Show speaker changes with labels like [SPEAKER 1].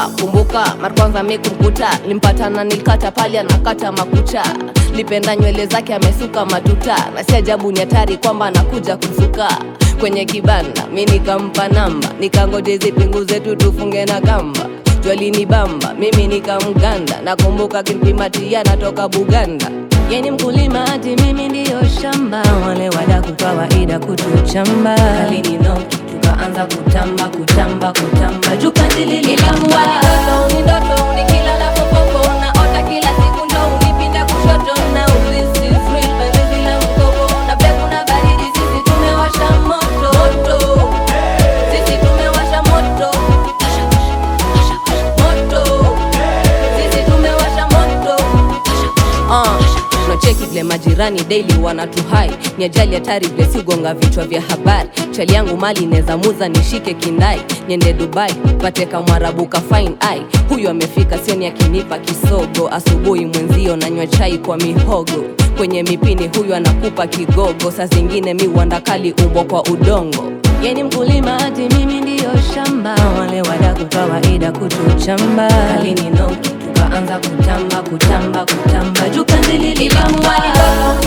[SPEAKER 1] nakumbuka kumbuka mara kwanza mi kumkuta limpatana nilikata pale anakata makucha lipenda nywele zake amesuka matuta na si ajabu ni hatari kwamba anakuja kusuka kwenye kibanda mi nikampa namba nikangoje zipingu zetu tufunge na kamba jwalini bamba mimi nikamganda nakumbuka kimpimatia natoka buganda yeni mkulima hati mimi ndiyo shamba wale wadaku kawaida kutuchamba kalini noki tukaanza kutamba kutamba kutamba jukandilililamwa ni ndoto nikilala popopo naota kila siku ndo unipinda kushoto na ulisi free penzi bila mkopo na pia kuna baridi sisi tumewasha moto moto sisi tumewasha moto moto sisi tumewasha moto uh, tunacheki vile majirani daily wanatuhai ni ajali hatari vile sigonga vichwa vya habari chali yangu mali neza muza nishike kindai niende dubai pate kamwarabu ka fine ai huyu amefika sioni akinipa kisogo asubuhi mwenzio nanywa chai kwa mihogo kwenye mipini huyu anakupa kigogo saa zingine mi uandakali umbo kwa udongo yeni mkulima hati mimi ndiyo shamba wale wadaku kawaida kutuchamba kalini noki tukaanza kutamba kutamba kutamba jukandilililamwa